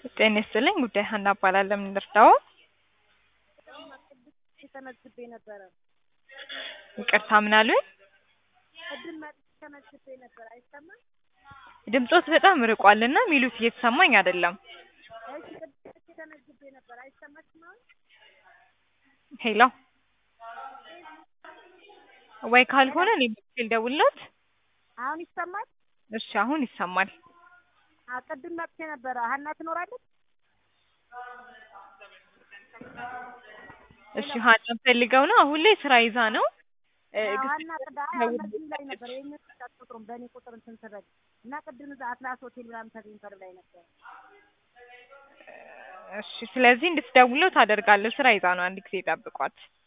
ጤና ይስጥልኝ ጉዳይ ሀና እባላለሁ። ምን ልርዳዎ? ተመዝግቤ ነበረ። ይቅርታ ምን አሉኝ? ቅድም መጥቼ ተመዝግቤ ነበር። አይሰማም? ድምጾት በጣም ርቋልና የሚሉት እየተሰማኝ አይደለም። እሺ ቅድም መጥቼ ተመዝግቤ ነበር። አይሰማችም አሁን? ሄሎ ወይ ካልሆነ እኔ በስልክ ልደውልለት። አሁን ይሰማል? እሺ አሁን ይሰማል። አ ቅድም መጥቼ ነበረ። ሀና ትኖራለች? እሺ ሀና ፈልገው ነው። አሁን ላይ ስራ ይዛ ነው። እ አዎ፣ ግን ሀና ቅዳ በዚህ ላይ ነበር ይሄን ቁጥሩም በእኔ ቁጥር እንትን ስረግ እና ቅድም እዛ አትላስ ሆቴል ምናምን ተገኝተር ላይ ነበር። እሺ ስለዚህ እንድትደውለው ታደርጋለሁ። ስራ ይዛ ነው። አንድ ጊዜ ጠብቋት።